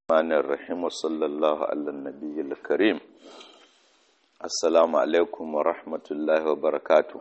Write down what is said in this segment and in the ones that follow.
الرحمن الرحيم وصلى الله على النبي الكريم السلام عليكم ورحمة الله وبركاته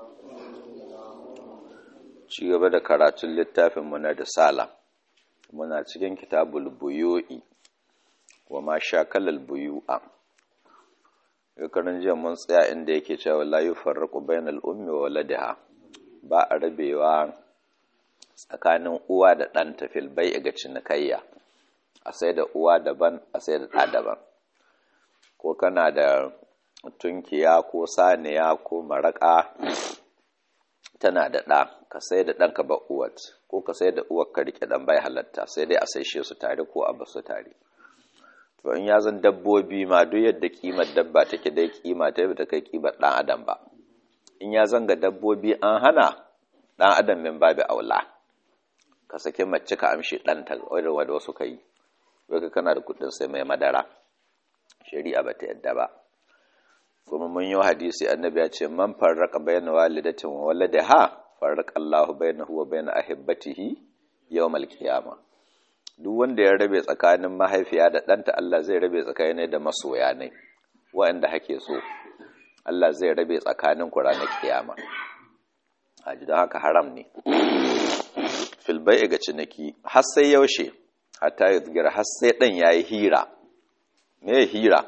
ci gaba da karatun littafin muna da sala muna cikin kitabul buyu'i wa ma shakalal buyu'a yakarin jiya mun tsaya inda yake cewa la yufarraqu bainal ummi wa waladiha ba a rabewa tsakanin uwa da ɗanta fil bai ga cinikayya a sai da uwa daban a sai da ɗa daban ko kana da tunkiya ko saniya ko maraƙa tana da ɗa ka sai da ɗanka ba uwat ko ka sai da uwar ka riƙe ɗan bai halatta sai dai a saishe su tare ko a basu tare to in ya zan dabbobi ma duk yadda kimar dabba take dai kima ta ta kai kimar ɗan adam ba in ya zanga dabbobi an hana ɗan adam min babu aula ka sake mace ka amshi ɗanta wadda wadda wasu ka yi wai kana da kuɗin sai mai madara shari'a ba ta yadda ba kuma mun yi hadisi annabi ya ce man farraka bayna walidatin wa waladiha farraka Allahu bainahu wa bain ahibbatihi yawmal qiyama duk wanda ya rabe tsakanin mahaifiya da ɗanta Allah zai rabe tsakanin da masoya ne waɗanda hake so Allah zai rabe tsakanin ku ranar kiyama haji don haka haram ne fil bai'i ga ciniki har sai yaushe hatta yuzgira har sai dan yayi hira me hira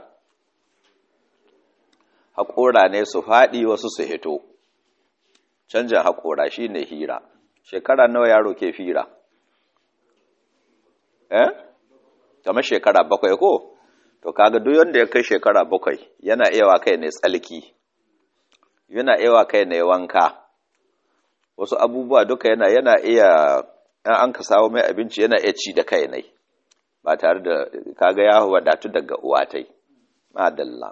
haƙora ne su faɗi wasu su hito canjin haƙora shine hira shekara nawa yaro ke fira eh kamar shekara bakwai ko to kaga duk wanda ya kai shekara bakwai yana iya wa kai ne tsalki yana iya wa kai ne wanka wasu abubuwa duka yana yana iya in an ka samu mai abinci yana iya ci da kai ne ba tare da kaga ya wadatu daga uwatai madalla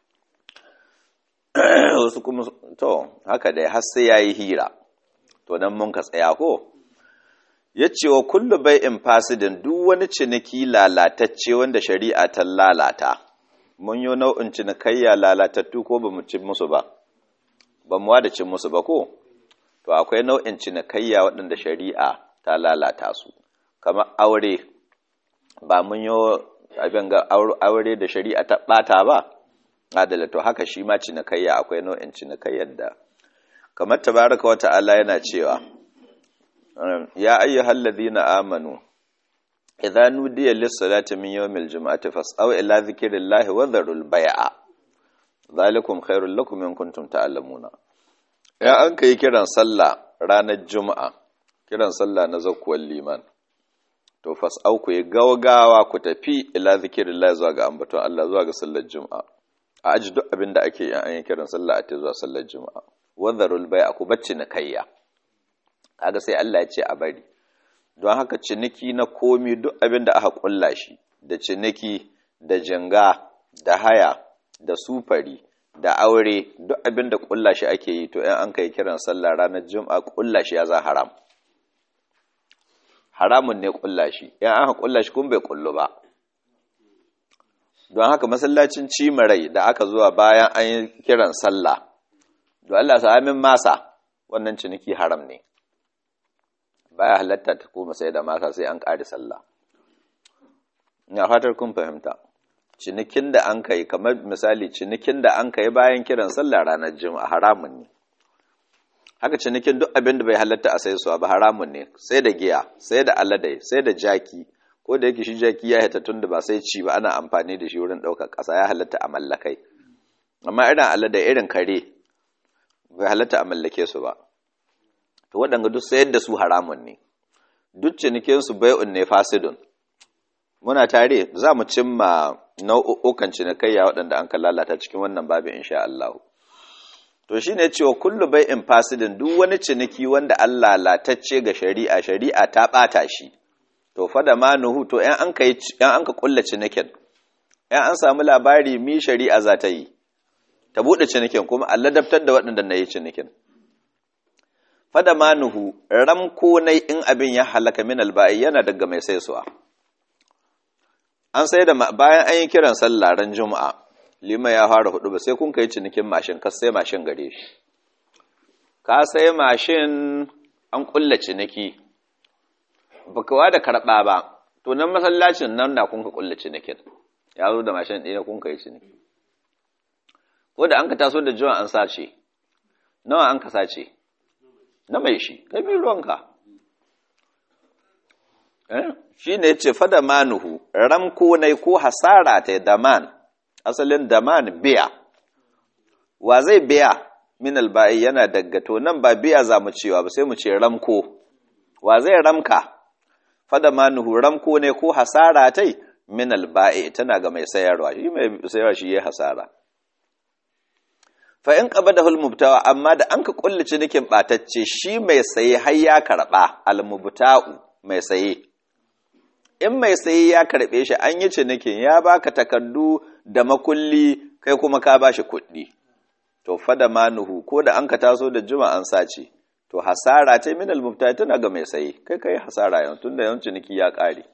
wasu kuma to haka dai har sai yayi hira to dan mun ka tsaya ko yace wa kullu bai'in fasidin duk wani ciniki lalatacce wanda shari'a ta lalata mun yi nau'in cinikayya lalatattu ko bamu cin musu ba ba mu wada cin musu ba ko to akwai nau'in cinikayya waɗanda shari'a ta lalata su kamar aure ba mun yi abin ga aure da shari'a ta ɓata ba adala to haka shi ma cinikayya akwai nau'in cinikayyar da kamar tabaraka wa ta'ala yana cewa ya ayyuhal ladina amanu idza nudiya lis-salati min yawmil jum'ati fas'au ila dhikrillahi wa dharul bai'a zalikum khairul lakum in kuntum ta'lamuna ya an kai kiran sallah ranar juma'a kiran sallah na zakkuwar liman to fas'au ku yi gawgawa ku tafi ila zikirillahi zuwa ga ambaton Allah zuwa ga sallar juma'a a aji duk abin da ake yi an yi kiran sallah a ta zuwa sallar juma'a wadharul bai ku bacci na kayya kaga sai Allah ya ce a bari don haka ciniki na komi duk abin da aka kulla shi da ciniki da jinga da haya da sufari da aure duk abin da kulla shi ake yi to in an kai kiran sallah ranar juma'a kulla shi ya za haram haramun ne kulla shi in aka kulla shi kun bai kullu ba don haka masallacin cimarai da aka zuwa bayan an yi kiran sallah don Allah sa amin masa wannan ciniki haram ne baya halatta ta kuma sai da masa sai an ƙari sallah ina fatar kun fahimta cinikin da an kai kamar misali cinikin da an kai bayan kiran sallah ranar juma'a haramun ne haka cinikin duk abin da bai halatta a sai suwa ba haramun ne sai da giya sai da aladai sai da jaki ko da yake shi jaki ya hita tun da ba sai ci ba ana amfani da shi wurin ɗaukar ƙasa ya halatta a mallakai amma irin aladai irin kare bai halatta a mallake su ba to waɗanda duk sayar da su haramun ne duk cinikinsu bai'un ne fasidun muna tare za mu cimma nau'ukan cinikayya waɗanda an ka lalata cikin wannan babin insha Allah to shine cewa kullu bai'in fasidin duk wani ciniki wanda Allah latacce ga shari'a shari'a ta ɓata shi to fa da manuhu to ‘yan an ka ‘yan an ka kulla cinikin ‘yan an samu labari mi shari'a za ta yi ta buɗe cinikin kuma Allah daftar da waɗanda na yi cinikin fada manuhu ramko nai in abin ya halaka min alba'i yana daga mai saisuwa an sai da bayan an yi kiran sallah ran juma'a lima ya fara hudu ba sai kun kai cinikin mashin ka sai mashin gare shi ka sai mashin an kulla ciniki baka wa da karɓa ba to nan masallacin nan na kun ka kulle cinikin ya zo da mashin ɗaya kun ka yi ciniki ko da an ka taso da jiwa an sace nawa an ka sace na mai shi kai bi ruwanka shi ne ce fada manuhu ramko ne ko hasara ta daman asalin daman biya wa zai biya min alba'i yana daga to nan ba biya za mu cewa ba sai mu ce ramko wa zai ramka fada manuhu ramko ne ko hasara ta min alba'i tana ga mai sayarwa shi mai sayarwa shi ya hasara fa in qabadahu almubtawa amma da an ka kulli cinikin batacce shi mai saye har ya karba almubta'u mai saye in mai saye ya karbe shi an yi cinikin ya baka takardu da makulli kai kuma ka bashi kuɗi to fada manuhu ko da an ka taso da juma an sace to hasara ta min almubta'i tana ga mai saye kai kai hasara yanzu tunda yanzu ciniki ya kare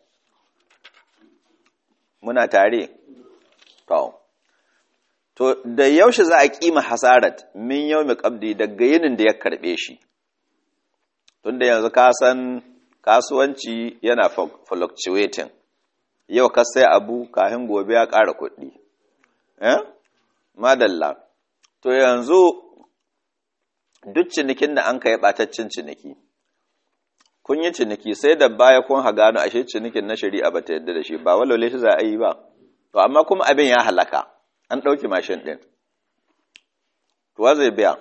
muna tare to To, da yaushe za a kima hasarat min yau mai ƙabdi daga yinin da ya karɓe shi, tunda yanzu ka san kasuwanci yana fluctuating, yau ka sai abu kahin gobe ya ƙara kuɗi. Eh? Madalla, to yanzu duk cinikin da an ka yi ɓataccen ciniki, kun yi ciniki sai da baya kun hagano ashe cinikin na shari'a ba ta yadda da shi ba walwale shi za a yi ba, to amma kuma abin ya halaka. an ɗauki mashin ɗin tuwa zai biya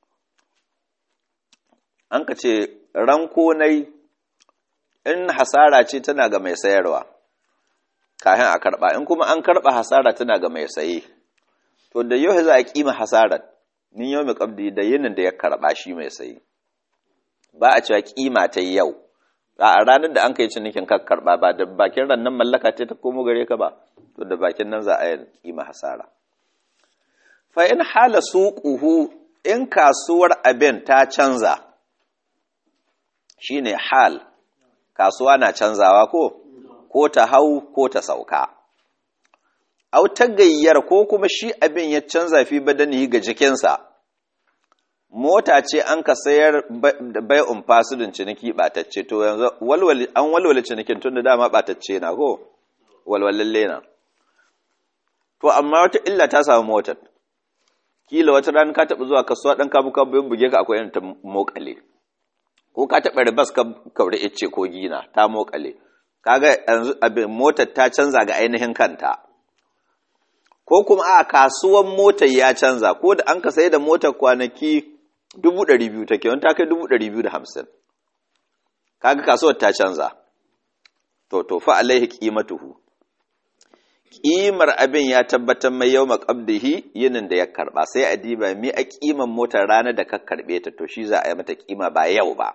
an ka ce ranko nai in hasara ce tana ga mai sayarwa kayan a karɓa in kuma an karɓa hasara tana ga mai saye to da yau za a ƙima hasarar ni yau mai ƙabdi da yinin da ya karɓa shi mai saye ba a cewa ƙima ta yau a ranar da an kai cinikin ka karɓa ba da bakin rannan mallaka ce ta komo gare ka ba to da bakin nan za a yi ƙima hasara fa in hala suquhu in kasuwar abin ta canza shine hal kasuwa na canzawa ko ko ta hau ko ta sauka au ta gayyar ko kuma shi abin ya canza fi badani ga jikinsa mota ce an ka sayar bai umfasidin ciniki batacce to yanzu an walwale cinikin tun da dama batacce na ko walwalalle na to amma wata illa ta samu motar kila wata ran ka taɓa zuwa kasuwa ɗan kabu kabu yin buge ka akwai ta mokale ko ka taɓa ribas ka kauri ice ko gina ta mokale kaga yanzu abin motar ta canza ga ainihin kanta ko kuma a kasuwan motar ya canza ko da an ka sai da motar kwanaki dubu ɗari biyu take wani ta kai dubu ɗari biyu da hamsin kaga kasuwar ta canza to to fa alaihi qimatuhu ƙimar abin ya tabbatar mai yau maƙabdihi yinin da ya karɓa sai a diba mi a ƙiman motar ranar da ka karɓe ta to shi za a yi mata ƙima ba yau ba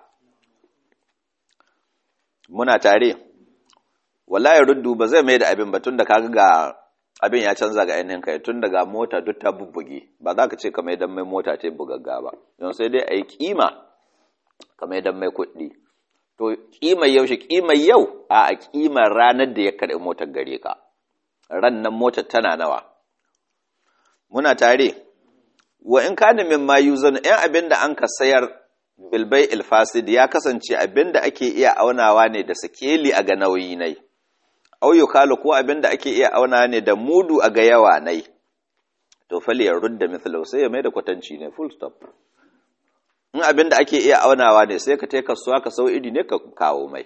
muna tare wallahi ruddu ba zai mai da abin ba tun da kaga ga abin ya canza ga ainihin kai tun daga mota duk ta bubbuge ba za ka ce ka mai dan mai mota ta bugagga ba don sai dai a yi ƙima ka mai dan mai kuɗi to ƙimar yaushe ƙimar yau a a ƙimar ranar da ya karɓi motar gare ka ran nan motar tana nawa muna tare wa in kana min ma yuzan in abin da an ka sayar bilbai ilfasid ya kasance abin da ake iya aunawa ne da sikeli a ga nauyi nai au yukalu ko abin da ake iya aunawa ne da mudu a ga yawa nai to fali ya rudda mithlu sai ya mai da kwatanci ne full stop in abin da ake iya aunawa ne sai ka tai kasuwa ka sau iri ne ka kawo mai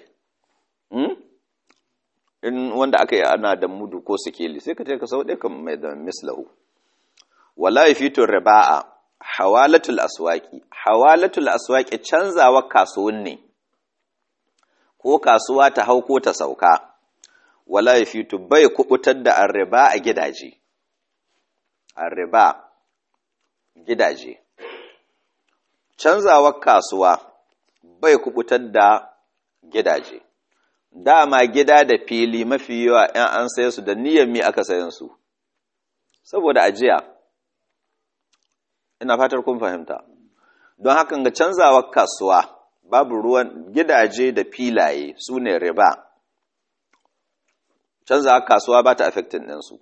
in wanda aka yi ana da mudu ko sikeli sai ka ce ka sau ɗaya kan mai da mislahu wala fito riba'a hawalatul aswaki hawalatul aswaki canzawa kasuwan ne ko kasuwa ta hau ko ta sauka wala fito bai kubutar da arriba a gidaje arriba gidaje canzawa kasuwa bai kubutar da gidaje dama gida da fili mafi yawa ‘yan an saye su da niyyar mi aka sayan su, saboda ajiya, ina fatar kun fahimta, don hakan ga canzawa kasuwa babu ruwan gidaje da filaye su ne riba, canzawa kasuwa ba ta affecting ɗinsu.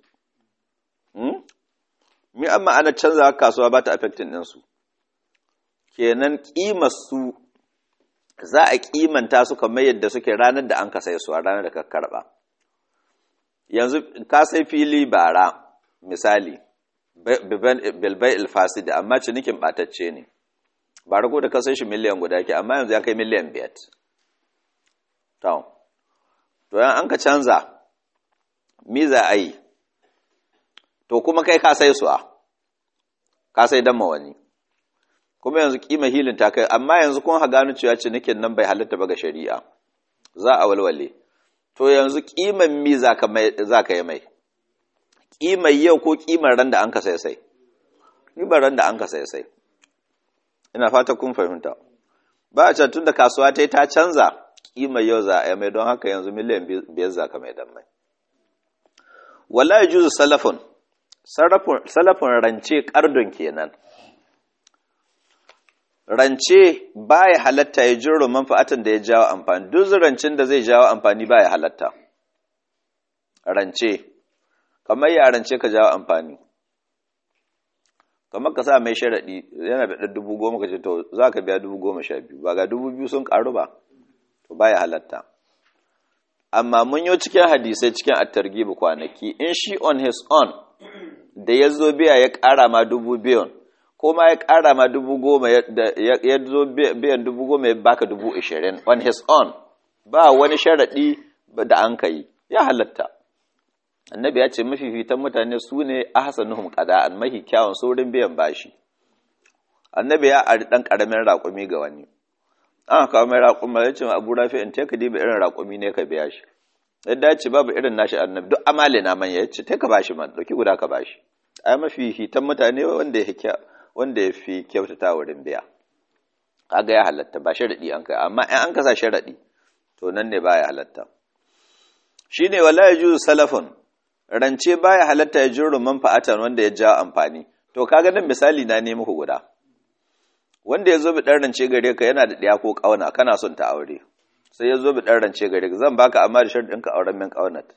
Mi an ma'ana canzawa kasuwa ba ta affecting ɗinsu, kenan ƙimar su za a kimanta su kamar yadda suke ranar da an ka sai su a ranar da ka karba yanzu ka sai fili bara misali bilbai ilfasidi amma cinikin batacce ne ba rago da kasar shi miliyan guda ke amma yanzu ya kai miliyan biyar to yan an ka canza mi za a yi to kuma kai ka sai suwa ka sai dan wani kuma yanzu kima hilin ta kai amma yanzu kun ha gano cewa cinikin nan bai halitta ba ga shari'a za a walwale to yanzu kiman mi za ka yi mai kimar yau ko kimar ran da an ka sai sai kimar ran da an ka sai sai ina fata kun fahimta ba a can tun da kasuwa ta yi ta canza kimar yau za a yi mai don haka yanzu miliyan biyar za ka mai dan mai wala ya juzu salafin salafin rance kardon kenan rance baya halatta ya jiro manfa'atan da ya jawo amfani duk rancin da zai jawo amfani baya halatta rance kamar ya rance ka jawo amfani kamar ka sa mai sharaɗi yana da dubu goma ka ce to za ka biya dubu goma sha biyu ba ga dubu biyu sun ƙaru ba to baya halatta amma mun yi cikin hadisai cikin attargibi kwanaki in shi on his own da ya zo biya ya ƙara ma dubu biyan ko ma ya ƙara ma dubu goma ya zo biyan dubu goma ya baka dubu ashirin on his own ba wani sharaɗi da an ka yi ya halatta annabi ya ce mafifitan mutane su ne ahsanuhum qada'an mahi kyawun saurin biyan bashi annabi ya ari dan karamin raƙumi ga wani an kawo mai raƙumi ya ce abu rafi in take diba irin raƙumi ne ka biya shi yadda ya ce babu irin nashi annabi duk amale na manya ya ce ta ka bashi man dauki guda ka bashi ai mafifitan mutane wanda ya wanda ya fi kyautata wurin biya kaga ya halatta ba sharadi an kai amma in an kasa sharadi to nan ne baya halatta shine wala yajuzu salafun rance baya halatta ya jirru manfa'atan wanda ya ja amfani to kaga nan misali na ne muku guda wanda ya zo bi dan rance gare ka yana da ɗaya ko ƙauna kana son ta aure sai ya zo bi dan rance gare ka zan baka amma da sharɗin ka auren min ƙaunat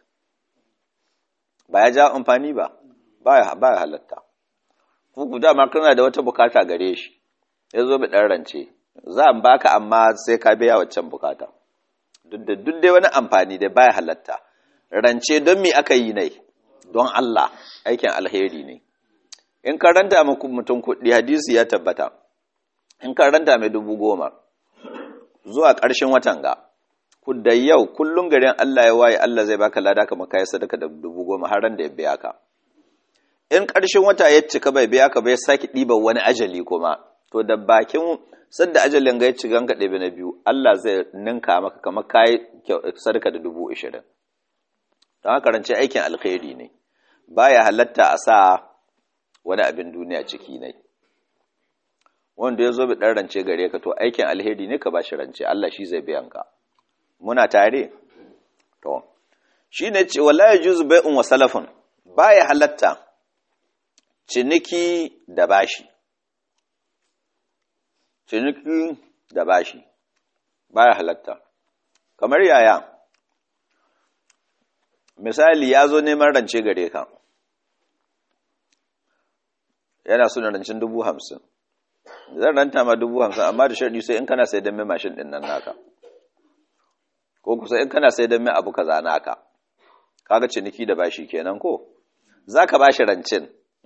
ba ya ja amfani ba baya baya halatta ku ku dama kana da wata bukata gare shi ya zo bi dan rance za in baka amma sai ka biya waccan bukata duk da duk dai wani amfani da baya halatta rance don me aka yi ne don Allah aikin alheri ne in ka ranta mutum kuɗi hadisi ya tabbata in ka ranta mai dubu goma zuwa ƙarshen watan ga ku da yau kullum garin Allah ya waye Allah zai baka lada kamar kai sadaka da dubu goma har ran da ya biya ka in ƙarshen wata ya cika bai biya ka bai saki ɗiba wani ajali kuma to da bakin sadda ajalin ga ya ci ganka ɗebe na biyu Allah zai ninka maka kamar kai sadaka da dubu ashirin don haka rance aikin alkhairi ne baya halatta a sa wani abin duniya ciki ne wanda ya zo bi ɗan rance gare ka to aikin alheri ne ka ba shi rance Allah shi zai biyan ka muna tare to shi ne ce wala ya juzu bai'un wa salafun baya halatta ciniki da bashi ciniki da bashi baya halatta kamar yaya misali ya zo neman rance gare ka yana suna rancen dubu hamsin zan ranta ma dubu hamsin amma da shaɗi sai in kana sai don mai mashin ɗin nan naka ko kusa in kana sai don mai abu kaza naka kaga ciniki da bashi kenan ko za ka bashi rancin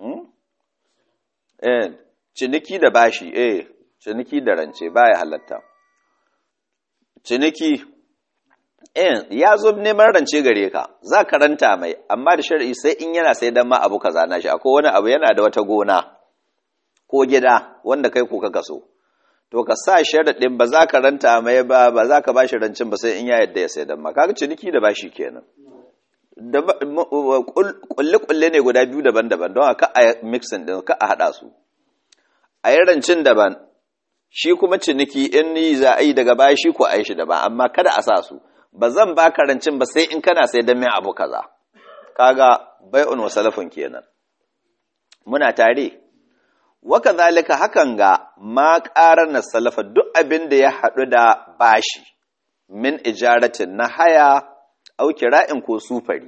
eh ciniki da bashi eh ciniki da rance baya halatta ciniki in ya zo neman rance gare ka za ka ranta mai amma da shari'i sai in yana sai dan ma abu kaza na shi akwai wani abu yana da wata gona ko gida wanda kai ko kaka so to ka sa sharaɗin ba za ka ranta mai ba ba za ka bashi rancin ba sai in ya yadda ya sai dan ma kaga ciniki da bashi kenan da kulle kulle ne guda biyu daban-daban don haka a mixin din ka a hada su a yi rancin daban shi kuma ciniki in ni za a yi daga baya shi ko a yi shi daban amma kada a sa su ba zan ba karancin ba sai in kana sai don mai abu kaza kaga bai'un wa salafin kenan muna tare waka zalika hakan ga ma ƙarar na salafa duk abin da ya haɗu da bashi min ijaratin na haya au kira'in ko sufari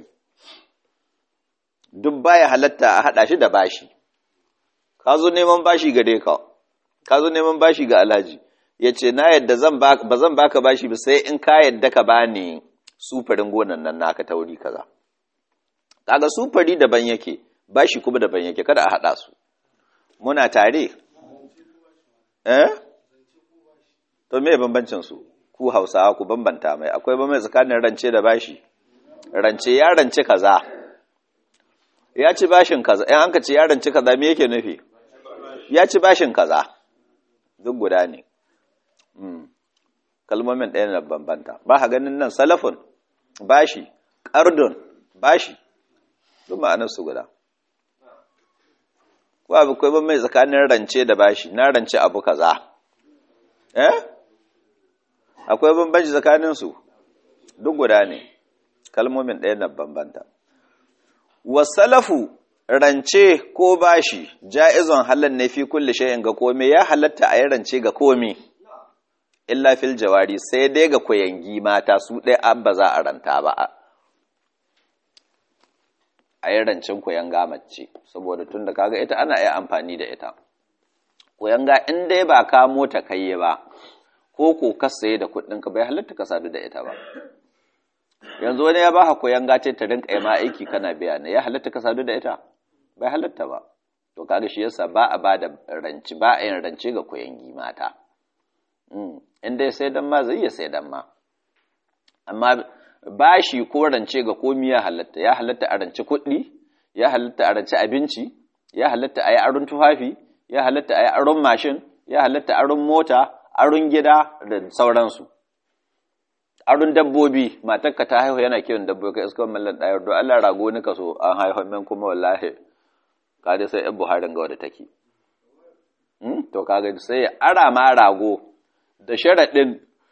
duk baya halatta a haɗa shi da bashi ka zo neman bashi gare ka ka zo neman bashi ga alhaji ya ce na yadda ba zan baka bashi ba sai in ka yadda ka bani sufarin gonan nan naka ta wuri kaza kaga su fari daban yake bashi kuma daban yake kada a haɗa su muna tare eh to me bambancin su ku hausawa ku bambanta mai akwai bambanci tsakanin rance da bashi rance ya rance kaza ya ci bashin kaza in an ka ce ya rance kaza me yake nufi ya ci bashin kaza duk guda ne kalmomin ɗaya na bambanta ba ha ganin nan salafun bashi ƙardun bashi duk ma'anarsu guda ko abu kai ba mai tsakanin rance da bashi na rance abu kaza eh akwai bambanci tsakanin su duk guda ne kalmomin ɗaya na bambanta wasalafu rance ko bashi ja'izon halal ne fi kulli shay'in ga komai ya halatta a yi rance ga komai illa fil jawari sai dai ga koyangi mata su ɗaya an ba za a ranta ba a yi rancen koyanga mace saboda tun da kaga ita ana iya amfani da ita koyanga in dai ba ka mota kai ba ko ko ka saye da kuɗin ka bai halatta ka sadu da ita ba yanzu wani ya baka koyanga ce ta rinka yi ma aiki kana biya ne ya halatta ka sadu da ita bai halatta ba to kaga shi yasa ba a ba da ranci ba a yin rance ga koyangi mata in dai sai dan ma zai iya sai dan ma amma bashi ko rance ga komi ya halatta ya halatta a rance kuɗi ya halatta a rance abinci ya halatta a yi aron tufafi ya halatta a yi aron mashin ya halatta aron mota aron gida da sauransu aron dabbobi matarka ta haihu yana kiwon dabbobi ka iska mallan ɗayar do Allah rago ni ka so an haihu min kuma wallahi ka dai sai yan buharin ga wadda take to kaga sai ara ma rago da sharaɗin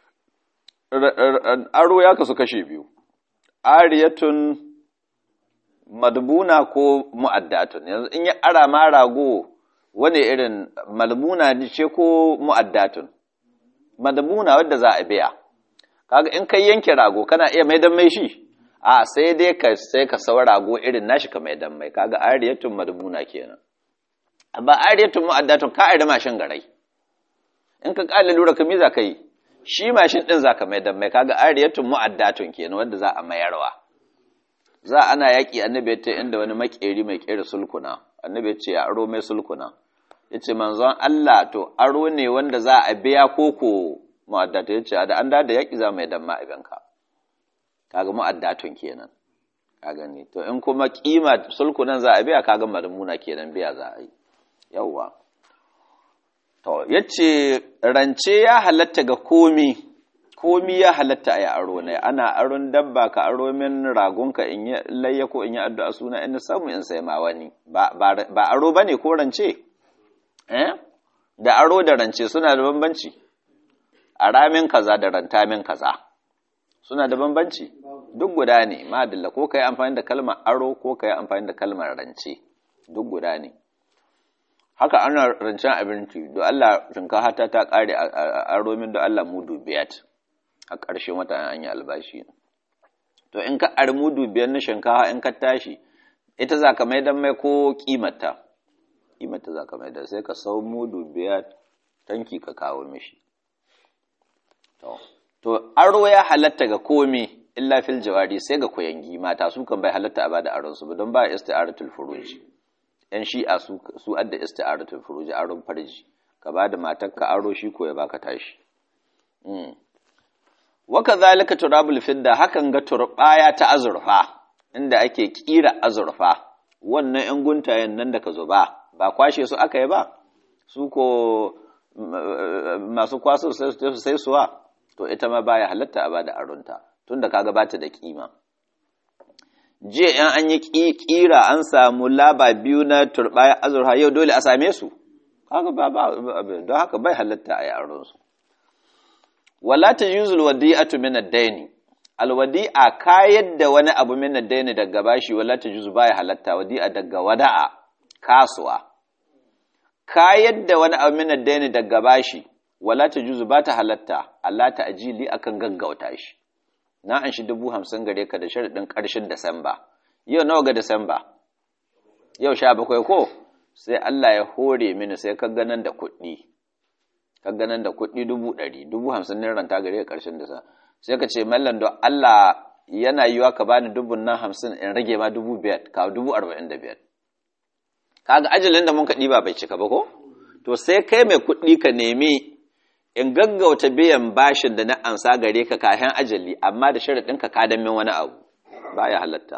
aro ya kasu kashe biyu ariyatun madbuna ko mu'addatun yanzu in ya ara ma rago wani irin malbuna ce ko mu'addatun madbuna wadda za a biya kaga in kai yanke rago kana iya maidan mai shi a sai dai ka sai ka sau rago irin nashi ka maidan mai kaga ariyatun madbuna kenan amma ariyatun mu'addatun ka ari mashin garai in ka kala lura ka miza kai shi mashin ɗin za ka mai dan mai kaga ariyatun mu'addatun kenan wanda za a mayarwa za ana yaƙi annabi ya ce inda wani makeri mai ƙera sulkuna annabi ya ce ya aro mai sulkuna ya ce manzon Allah to aro ne wanda za a biya koko mu'addatu ya ce da an da yaƙi za mai dan ma ka kaga mu'addatun kenan ka gani to in kuma kima sulkunan za a biya kaga madmuna kenan biya za a yi yawwa To, yace rance ya halatta ga komi, komi ya halatta a yi aro ne, ana aron dabba ka aro min ragonka in yi layya ko in yi addu'a suna ina samu in sai ma wani, ba, aro ba ne ko rance? Eh? Da aro da rance suna da bambanci, a ramin kaza da ranta min kaza, suna da bambanci, duk guda ne, madalla ko ka yi amfani da kalmar aro ko ka yi amfani da kalmar rance, duk guda ne. haka ana rancen abinci do Allah shinkafa ta ta kare a romin da Allah mudu biyat a ƙarshen wata an yi albashi to in ka ar mudu biyar na shinkafa in ka tashi ita za ka mai dan mai ko kimata kimata za ka mai da sai ka sau mudu biyar tanki ka kawo mishi to to aro ya halatta ga komi illa fil jawari sai ga koyangi mata su kan bai halatta a bada aron su ba don ba isti'aratul furuji ‘yan shi'a su adda isti'aratul furuji aron farji ka ba da matakka aro shi ko ya baka tashi waka zalika turabul fidda hakan ga turbaya ta azurfa inda ake kira azurfa wannan ‘yan guntayen nan da ka zo ba ba kwashe su aka yi ba su ko masu kwaso sai suwa to ita ma baya halatta a ba da aronta tun da kaga bata da kima jiya ‘yan an yi ƙira an samu laba biyu na turɓaya azurha yau dole a same su kaga ba ba don haka bai halatta a yaron su wala ta yuzul wadi'atu min ad-daini alwadi'a kayar da wani abu min ad-daini daga bashi wala ta yuzu baya halatta wadi'a daga wada'a kasuwa kayar da wani abu min ad-daini daga bashi wala ta yuzu ba ta halatta Allah ta ajili akan gaggauta shi na an shi dubu hamsin gare ka da sharaɗin ƙarshen Disamba. Yau nawa ga Disamba? Yau sha bakwai ko? Sai Allah ya hore mini sai ka ganan da kuɗi. Ka ganan da kuɗi dubu ɗari, dubu hamsin ne ranta gare ka ƙarshen Disamba. Sai ka ce, Mallan don Allah yana yiwa ka bani dubun nan hamsin in rage ma dubu biyar ka dubu arba'in da biyar kaga ajalin da mun ka ɗiba bai cika ba ko to sai kai mai kuɗi ka nemi in gaggauta biyan bashin da na ansa gare ka kayan ajali amma da sharaɗin ka kadan min wani abu baya halatta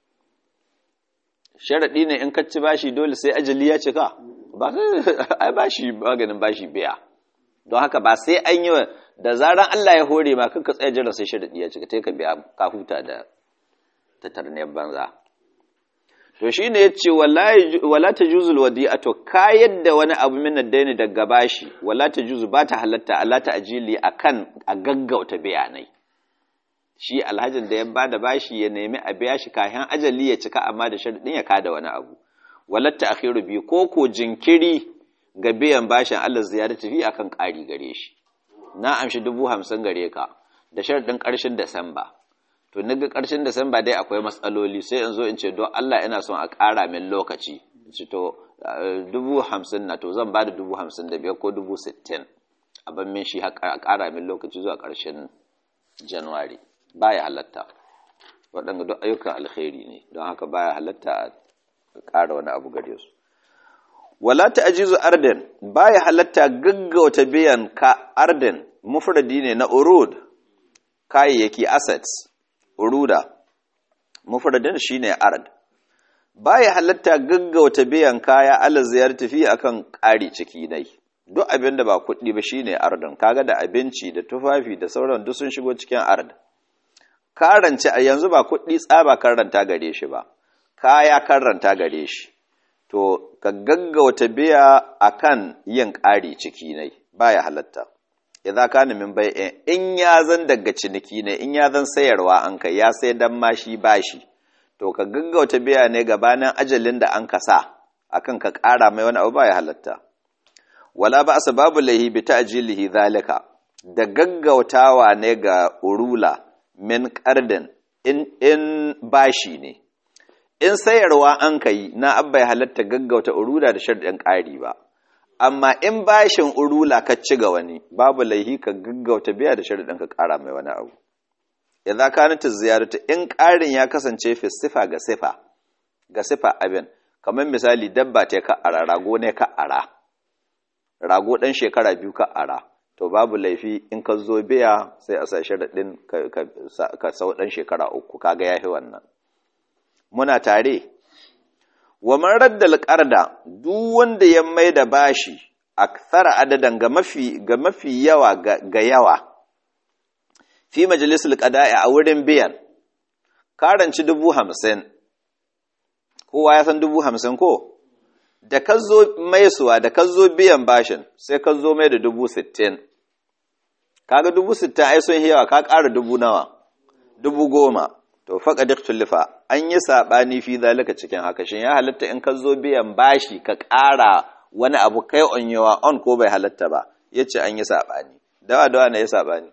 sharaɗi ne in ka ci bashi dole sai ajali ya cika ba ai bashi maganin bashi biya don haka ba sai an yi da zaran Allah ya hore ma kanka tsaya jira sai sharaɗi ya cika ka biya ka huta da tatarniyar banza to shine yace wallahi wala tajuzul wadi'atu ka yadda wani abu min ad-daini daga bashi wala tajuzu ba ta halatta Allah ta ajili akan a gaggauta bayanai shi alhajin da ya bada bashi ya nemi a biya shi kayan ajali ya cika amma da sharadin ya kada wani abu walatta akhiru bi ko ko jinkiri ga biyan bashin Allah ziyarati fi akan ƙari gare shi na amshi dubu hamsin gare ka da sharadin ƙarshen Disamba to naga ƙarshen Disamba dai akwai matsaloli sai in zo in ce don Allah ina son a ƙara min lokaci ci to dubu hamsin na to zan ba da dubu hamsin da biyar ko dubu sittin a ban min shi a ƙara min lokaci zuwa ƙarshen Januwari baya halatta waɗanda duk ayyukan alkhairi ne don haka baya halatta a ƙara wani abu gare su wala ta'jizu arden baya halatta gaggauta biyan ka arden mufradi ne na urud kayayyaki assets uruda mufradin shine ard baya halatta gaggauta biyan kaya ala ziyarti fi akan ƙari ciki dai duk abin da ba kuɗi ba shine ardin kaga da abinci da tufafi da sauran duk sun shigo cikin ard karance a yanzu ba kuɗi tsaba karanta gare shi ba kaya karanta gare shi to ka gaggauta biya akan yin ƙari ciki ne baya halatta idza kana min bai'in in ya zan daga ciniki ne in ya zan sayarwa an kai ya sai dan mashi bashi to ka gaggauta biya ne gabanin ajalin da an kasa akan ka ƙara mai wani abu baya halatta wala ba babu lahi bi ta'jilihi zalika da gaggautawa ne ga urula min qardin in in bashi ne in sayarwa an kai na abba ya halatta gaggauta urula da sharɗin ƙari ba amma in bashin urula ka ci ga wani babu laihi ka gaggauta biya da sharɗin ka ƙara mai wani abu idza kanat ziyaratu in ƙarin ya kasance fi sifa ga sifa ga sifa abin kamar misali dabba ta ka ara rago ne ka ara rago dan shekara biyu ka ara to babu laifi in ka zo biya sai a sa sharaɗin ka sau dan shekara uku kaga yafi wannan muna tare wa man raddal qarda duk wanda ya mai da bashi akthara adadan ga mafi ga mafi yawa ga yawa fi majalisul qada'i a wurin biyan karanci dubu hamsin kowa ya san dubu hamsin ko da ka zo maisuwa da ka zo biyan bashin sai ka zo mai da dubu sittin kaga dubu sittin ai sun yawa ka ƙara dubu nawa dubu goma to faƙa duk tullifa an yi saɓani fi zalika cikin haka shin ya halatta in ka zo biyan bashi ka ƙara wani abu kai on yawa on ko bai halatta ba ya ce an yi saɓani dawa dawa na ya saɓani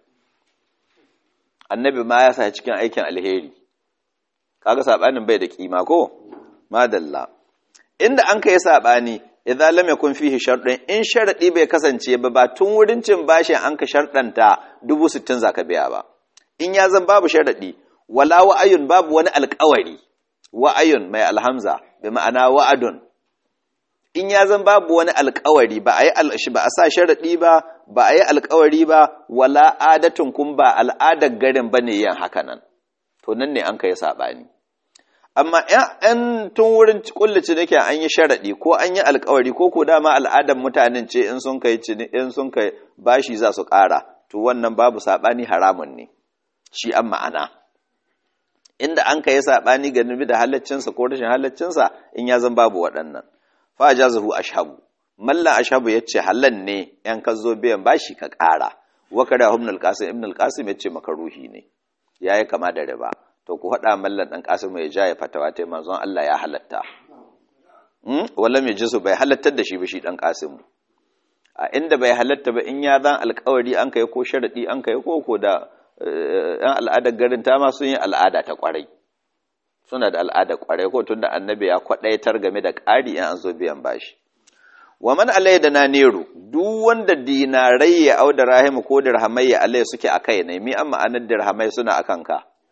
annabi ma ya sa cikin aikin alheri kaga saɓanin bai da kima ko madalla inda an kai saɓani idza lam yakun fihi sharɗin in sharadi bai kasance ba ba tun wurin cin bashin an ka sharɗanta dubu sittin zaka biya ba in ya zan babu sharadi wala wa'ayun babu wani alƙawari wa'ayun mai alhamza bi ma'ana wa'adun in ya zan babu wani alƙawari ba a yi ba a sa sharaɗi ba ba a yi alƙawari ba wala adatun kun ba al'adar garin ba ne yin haka nan to nan ne an kai saɓani amma ‘yan tun wurin kullace da ke an yi sharaɗi ko an yi alƙawari ko ko dama al'adar mutanen ce in sun kai in sun kai bashi za su ƙara to wannan babu saɓani haramun ne shi an ma'ana inda an ka yi saɓani ga nubi da halaccinsa ko rashin halaccinsa in ya zan babu waɗannan fa ja zahu ashabu mallan ashabu ya ce halal ne yan ka zo biyan bashi ka ƙara wakara ibn al-qasim ibn al-qasim ya ce makaruhi ne yayi kama da riba to ku haɗa mallan ɗan qasim ya ja ya fatawa ta manzon Allah ya halatta hmm? wala mai jisu bai halattar da shi ba shi ɗan qasim a inda bai halatta ba in ya zan alƙawari an kai ko sharadi an kai ko ko da ‘yan al'adar garin ta ma sun yi al'ada ta ƙwarai suna da al'adar ƙwarai ko tun da annabi ya kwaɗaitar game da ƙari in an zo biyan bashi wa man alai da na nero duk wanda dinarai ya au da rahimu ko dirhamai ya alai suke a kai ne mi an ma'anar dirhamai suna a kanka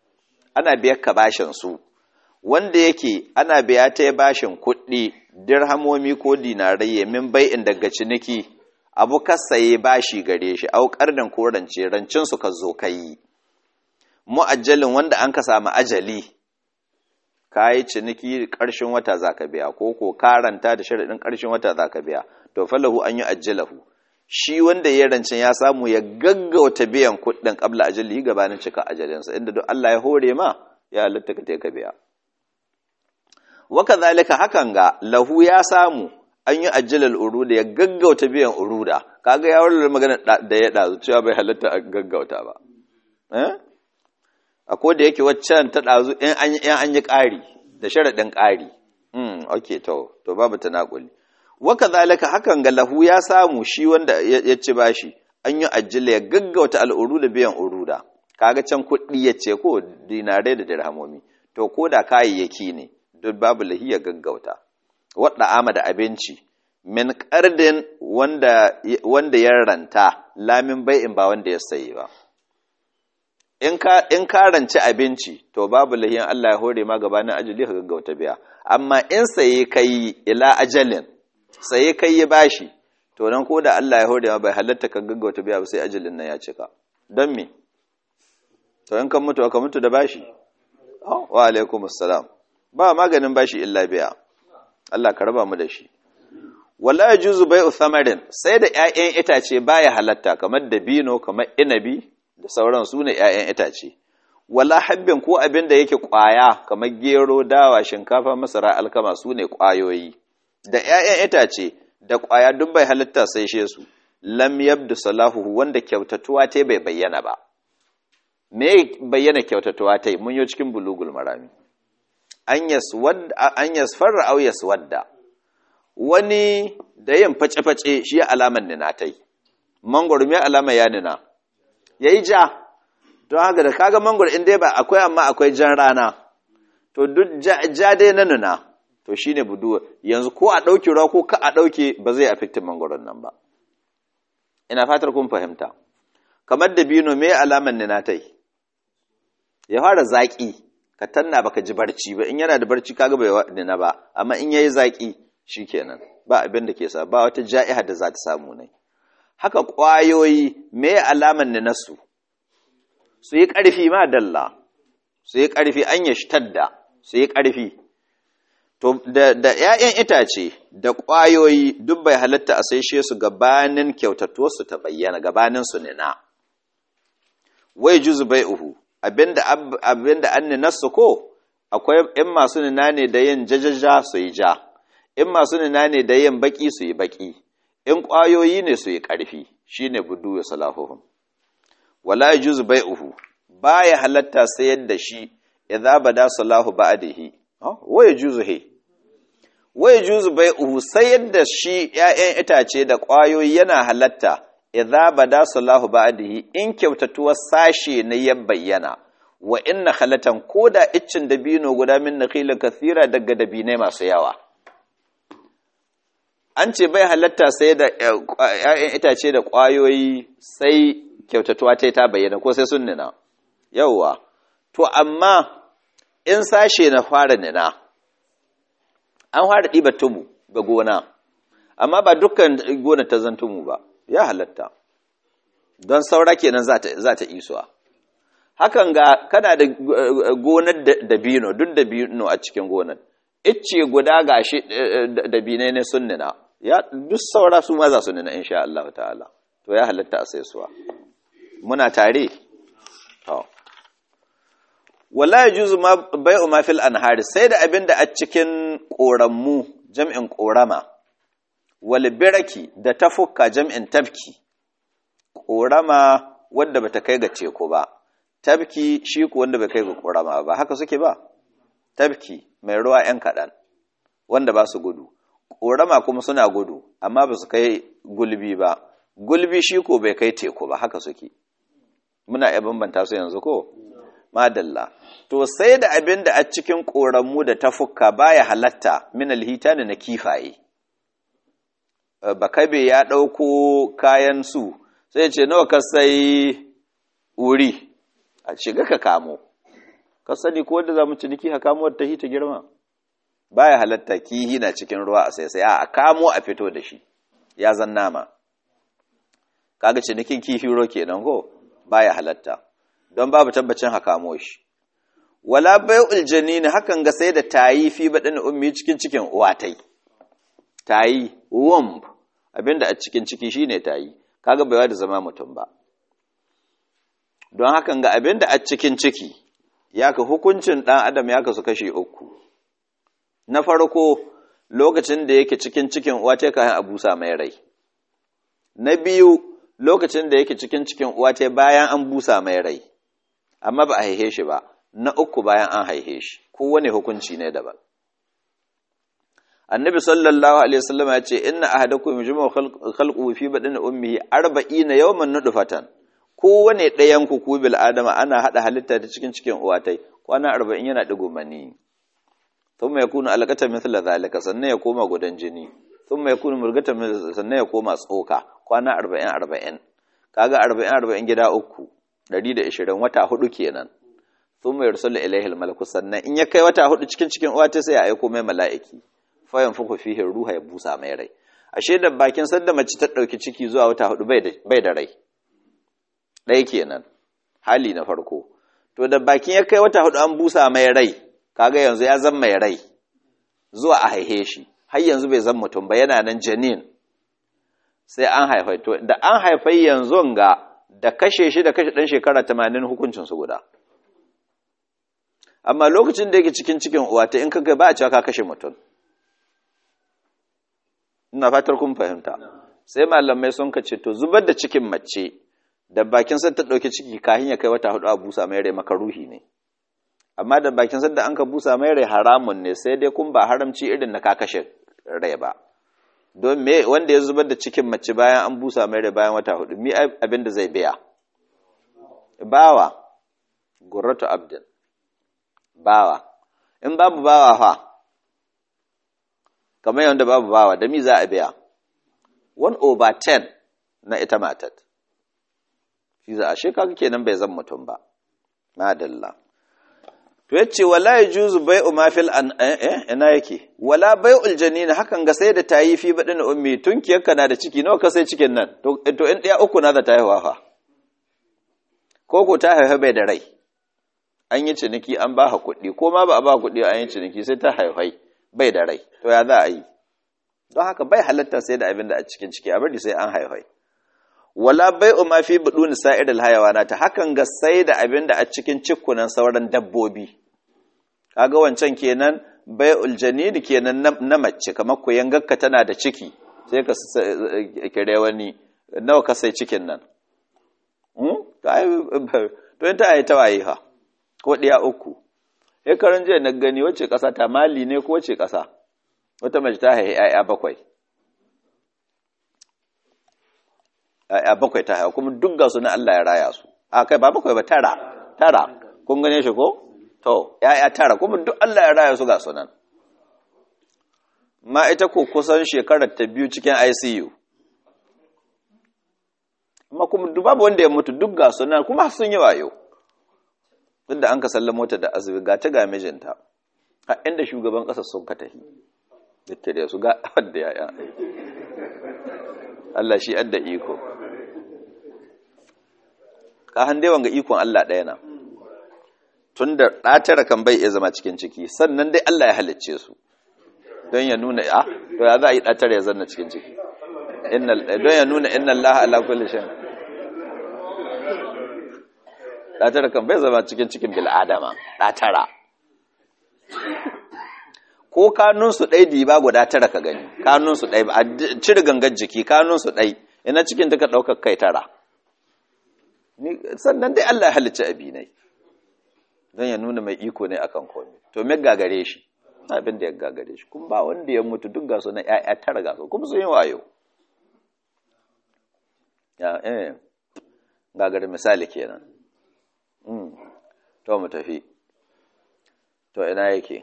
ana biyar ka bashin su wanda yake ana biya ta bashin kuɗi dirhamomi ko dinarai min bai'in daga ciniki abu kasaye bashi gare shi au kardan ko rance rancin su ka zo kai mu'ajjalin wanda an ka samu ajali kayi ciniki ƙarshen wata zaka biya ko ko karanta da sharadin ƙarshen wata zaka biya to falahu an yi ajjalahu shi wanda ya rancin ya samu ya gaggauta biyan kuɗin qabla ajali gabanin cika ajalinsa inda duk Allah ya hore ma ya halitta ka ka biya waka zalika hakan ga lahu ya samu an yi ajjalal uruda ya gaggauta biyan uruda kaga ya warware magana da ya dazu cewa bai halatta a gaggauta ba eh ko da yake waccan ta dazu in an in an yi ƙari da sharadin ƙari mm okay to to babu tanakuli waka zalika hakan ga lahu ya samu shi wanda ya ci bashi an yi ajjala ya gaggauta al'uruda biyan uruda kaga can kuɗi ya ce ko dinare da dirhamomi to ko da kayayyaki ne duk babu lahiya gaggauta wadda ama da abinci min ƙardin wanda, wanda ya ranta lamin bai'in ba wanda ya sayi ba in ka in ka ranci abinci to babu lahiyan Allah ya hore ma gabanin ajali ka gaggauta biya amma in saye kai ila ajalin saye kai ya bashi to nan ko da Allah ya hore ma bai halatta ka gaggauta biya ba sai ajalin nan ya cika don me to in kan mutu ka mutu da bashi wa alaikumus salam ba maganin bashi illa biya Allah ka raba mu da shi wala yajuzu bai'u thamarin sai da ƴaƴan itace baya halatta kamar dabino kamar inabi da sauran su ne ƴaƴan itace wala habbin ko abin da yake ƙwaya kamar gero dawa shinkafa masara alkama su ne ƙwayoyi da ƴaƴan itace da ƙwaya duk bai halatta sai she su lam yabdu salahu wanda kyautatuwa ta bai bayyana ba me bayyana kyautatuwa ta mun yi cikin bulugul marami an yasfarra au yaswadda wani da yin face-face shi ya alaman nina ta yi mangoro mai alama ya nina ya yi ja don haka da kaga mangoro inda ba akwai amma akwai jan rana to duk ja dai na nuna to shi ne buduwa yanzu ko a ɗauki ruwa ko ka a ɗauke ba zai afektin mangoron nan ba ina fatar kun fahimta kamar da bino mai alaman nina ta yi ya fara zaƙi ka tanna baka ji barci ba in yana da barci kaga bai nina ba amma in yayi zaki shikenan ba abin da ke sa ba wata ja'iha da za ta samu ne haka ƙwayoyi me alaman ne nasu su yi ƙarfi ma dalla su yi ƙarfi an ya shtadda su yi ƙarfi to da da ƴaƴan itace da ƙwayoyi duk bai halatta a saishe su gabanin kyautatuwar su ta bayyana gabanin su nina wai juzu bai'uhu abinda abinda an nasu ko akwai in masu nina ne da yin jajaja su yi ja in masu nina ne da yin baki su yi baki in ƙwayoyi ne su yi ƙarfi shine budu ya salahuhum wala yajuzu bai'uhu baya halatta sayar da shi idza bada salahu ba'dihi wa yajuzu he wa yajuzu bai'uhu sayar da shi ƴaƴan itace da ƙwayoyi yana halatta idza bada salahu ba'dihi in kyautatuwar sashe na ya bayyana wa inna khalatan koda iccin dabino guda min nakhila kathira daga dabinai masu yawa an ce bai halatta sai da ƴaƴan itace da ƙwayoyi sai kyautatuwa ta ta bayyana ko sai sun nina yawwa to amma in sashe na fara nina an fara ɗiba tumu ga gona amma ba dukkan gona ta zan tumu ba ya halatta don saura kenan za ta isuwa hakan ga kana da gonar dabino duk dabino a cikin gonar icce guda ga shi dabinai ne sun nina ya duk saura su ma za su nina insha Allah ta'ala to ya halatta a sai suwa muna tare to wala yajuzu ma bai'u ma fil anhari sai da abin da a cikin korammu jam'in korama wal biraki da tafukka jam'in tafki korama wanda bata kai ga teku ba tafki shi ku wanda bai kai ga korama ba haka suke ba tafki mai ruwa yan kaɗan wanda ba su gudu korama kuma suna gudu amma ba su kai gulbi ba gulbi shi ko bai kai teku ba haka suke muna iya bambanta su yanzu ko madalla to sai da abin da a cikin ƙoranmu da tafukka baya halatta min alhitani na kifaye bakabe ya ɗauko kayan su sai ce nawa ka sai wuri a shiga ka kamo ka sani ko wanda za mu ciniki ha kamo ta hita girma baya halatta kihi na cikin ruwa a sai a kamo a fito da shi ya zan nama kaga cinikin kifi ro kenan ko baya halatta don babu tabbacin ha kamo shi wala bai'ul janin hakan ga sai da tayi fi badin ummi cikin cikin uwatai tayi womb abinda a cikin ciki shine tayi kaga baiwa da zama mutum ba don hakan ga abinda a cikin ciki yaka hukuncin dan adam ya kasu kashi uku na farko lokacin da yake cikin cikin uwa ta kayan abusa mai rai na biyu lokacin da yake cikin cikin uwa ta bayan an busa mai rai amma ba a haihe shi ba na uku bayan an haihe shi kowane hukunci ne daban annabi sallallahu alaihi wasallam ya ce inna ahadakum yujma'u khalquhu fi badani ummihi 40 yawman nudfatan kowane ɗayan ku ku bil adama ana hada halitta ta cikin cikin uwatai kwana 40 yana digo mani thumma yakunu alaqatan mithla zalika sannan ya koma gudan jini thumma yakunu murgatan sannan ya koma tsoka kwana 40 40 kaga 40 40 gida uku 120 wata hudu kenan thumma yursalu ilayhi al-malaku sannan in ya kai wata hudu cikin cikin uwatai sai ya aiko mai mala'iki fayan fuku fihi ruha ya busa mai rai ashe da bakin sanda mace ta dauki ciki zuwa wata hudu bai da rai ɗaya kenan hali na farko to da bakin ya kai wata hudu an busa mai rai kaga yanzu ya zan mai rai zuwa a haihe shi har yanzu bai zan mutum ba yana nan janin sai an haifai to da an haifai yanzu ga da kashe shi da kashe ɗan shekara tamanin hukuncin su guda amma lokacin da yake cikin cikin uwa ta in kaga ba a cewa ka kashe mutum ina fatar kun fahimta sai malamai sun ka ce to zubar da cikin mace da bakin sa ta dauki ciki kahin ya kai wata hudu a busa mai rai makaruhi ne amma da bakin sa da an ka busa mai rai haramun ne sai dai kun ba haramci irin na ka kashe rai ba don me wanda ya zubar da cikin mace bayan an busa mai rai bayan wata hudu mi abin da zai biya bawa gurratu abdin bawa in babu bawa fa kamar yadda babu bawa da mi za a biya 1 over 10 na ita matat shi za a shekaru kenan bai zan mutum ba madalla to yace wala yajuzu bai'u ma fil an eh ina yake wala bai'ul janin hakan ga sai da tayi fi badin ummi tunkiyarka na da ciki nawa ka sai cikin nan to to in daya uku na da ta haihuwa fa ko ko ta haihu bai da rai an yi ciniki an ba kuɗi ko ma ba a ba kuɗi an yi ciniki sai ta haifai bai da rai to ya za a yi don haka bai halatta sai da abin da a cikin ciki a bari sai an haifai wala bai ma fi buduni sa'iril hayawanata hakan ga sai da abin da a cikin cikkunan sauran dabbobi kaga wancan kenan bai uljanini kenan na mace kamar ku yangarka tana da ciki sai ka kire wani nawa ka sai cikin nan to yin ta yi ta waye ha ko ɗaya uku shekarun jiya na gani wacce ƙasa ta mali ne ko wacce ƙasa wata mace ta haihi ‘ya'ya bakwai ‘ya'ya bakwai ta haihu kuma duk gasu na Allah ya raya su a kai ba bakwai ba tara tara kun gane shi ko to ‘ya'ya tara kuma duk Allah ya raya su ga su nan ma ita ko kusan shekarar ta biyu cikin ICU amma kuma babu wanda ya mutu duk ga su nan kuma sun yi wayo duk da an ka sallamo ta da azumi ga ta ga mijinta a inda shugaban ƙasar sun ka tahi duk da su ga wadda yaya Allah shi adda iko ka hande wanga ikon Allah ɗaya na tun da ɗatara kan bai iya zama cikin ciki sannan dai Allah ya halicce su don ya nuna a to ya za a yi ɗatara ya zanna cikin ciki don ya nuna inna Allah ala kulli shay ɗatara kan bai zama cikin cikin bil'adama ɗatara ko kanunsu ɗai diba guda tara ka gani kanunsu ɗai a cire gangar jiki kanunsu ɗai ina cikin duka ɗaukar kai tara sannan dai Allah ya halicci abinai don ya nuna mai iko ne akan komai to me gagare shi abin da ya gagare shi kuma ba wanda ya mutu duk gasu na ƴaƴa tara gasu kuma sun yi wayo ya eh gagare misali kenan to mu tafi to ina yake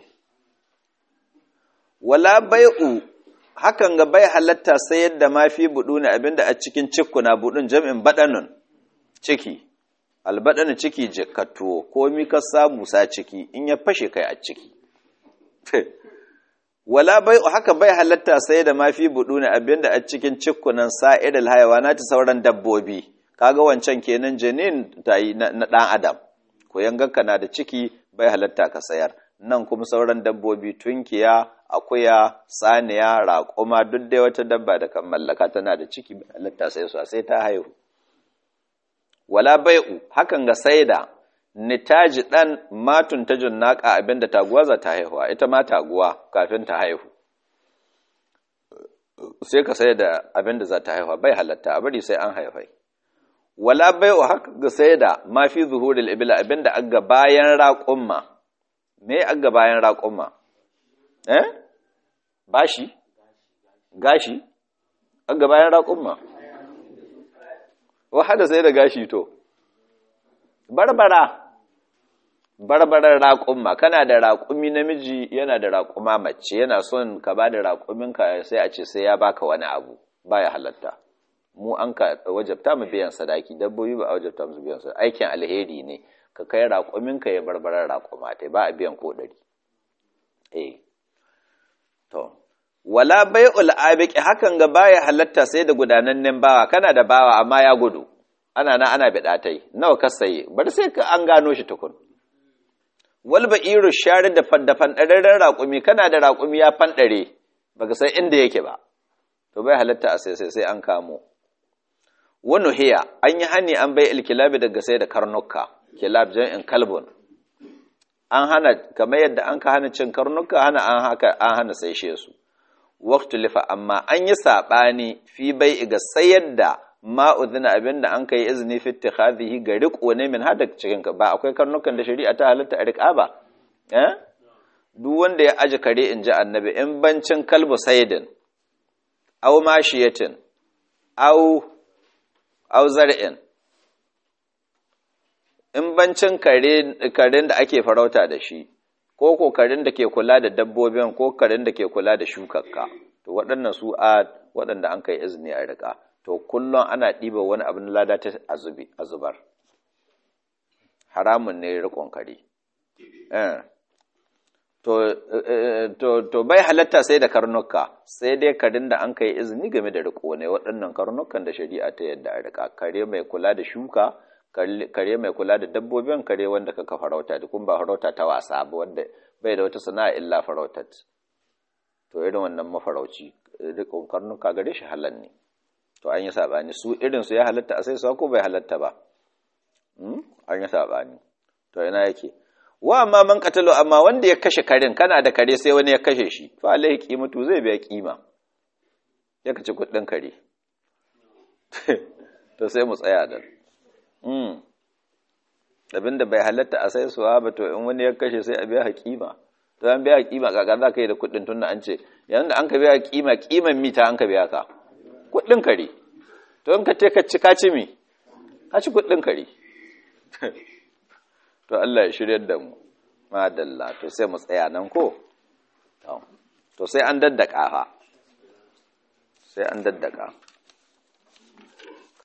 wala bai'u hakan ga bai halatta sayar da mafi budu ne abinda a cikin cikkuna budun jam'in badanun ciki albaɗana ciki jikatto ko mi ka samu sa ciki in ya fashe kai a ciki wala bai haka bai halatta sai da mafi budu ne abinda a cikin cikkunan sa'idal hayawana ta sauran dabbobi kaga wancan kenan janin ta yi na ɗan adam ko yanganka na da ciki bai halatta ka sayar nan kuma sauran dabbobi tunkiya akuya saniya raƙuma duk dai wata dabba da kan mallaka tana da ciki bai halatta sai su sai ta haihu wala bai'u hakan ga saida nitaji dan matun tajun naka abinda taguwa za ta haihuwa ita ma taguwa kafin ta haihu sai ka sai da abinda za ta haihuwa bai halatta a bari sai an haifai wala bai'u haka ga saida ma fi zuhuril ibla abinda aga bayan raƙumma me aga bayan raƙumma eh bashi gashi aga bayan raƙumma wahada sai da gashi to barbara barbarar raƙumma kana da raƙumi namiji yana da raƙuma mace yana son ka ba da raƙuminka sai a ce sai ya baka wani abu baya halatta mu an ka wajabta mu biyan sadaki dabbobi ba a wajabta musu biyan sadaki aikin alheri ne ka kai raƙuminka ya barbarar raƙuma ta ba a biyan ko ɗari eh to wala bai'ul abiqi hakan ga baya halatta sai da gudanannen bawa kana da bawa amma ya gudu ana na ana bida tai nawa ka saye bari sai ka an gano shi tukun wal ba'iru shari da faddafan dararren raƙumi kana da raƙumi ya fandare baka san inda yake ba to bai halatta a sai sai an kamo wani hiya an yi hani an bai ilkilabi daga sai da karnuka kilab in kalbun an hana kamar yadda an ka hana cin karnuka hana an haka an hana sai su waktu lifa amma an yi saɓani fi bai ga sayar da ma'udina abin da an ka yi izini fi tikhadhihi ga riƙo ne min hada cikin ba akwai karnukan da shari'a ta halatta a riƙa ba eh duk wanda ya aji kare in ji annabi in bancin kalbu saidin aw mashiyatin aw aw zar'in in bancin kare karen da ake farauta da shi ko kokarin da ke kula da dabbobin ko karin da ke kula da shukakka to waɗannan su a waɗanda an kai izini a riƙa to kullum ana ɗiba wani abin lada ta a zubar haramun ne riƙon kare to bai halatta sai da karnuka sai dai karin da an kai izini game da riƙo ne waɗannan karnukan da shari'a ta yadda a riƙa kare mai kula da shuka kare mai kula da dabbobin kare wanda kaka farauta da kuma ba farauta ta wasa ba wanda bai da wata sana'a illa farautat to irin wannan mafarauci rikon karnuka gare shi halal ne to an yi sabani su irin su ya halatta a sai ko bai halatta ba an yi sabani to ina yake wa amma man katalo amma wanda ya kashe karin kana da kare sai wani ya kashe shi fa alaihi qimatu zai biya kima ya kace kuɗin kare to sai mu tsaya da abinda bai halatta a sai suwa ba to in wani ya kashe sai a biya hakima to an biya hakima kaka za ka yi da kuɗin tun da an ce yayin da an ka biya kima kiman mita an ka biya ka kuɗin kare to in ka ce ka ci ka ci mi ka ci kuɗin kare to Allah ya shirya da mu madalla to sai mu tsaya nan ko to sai an daddaka fa sai an daddaka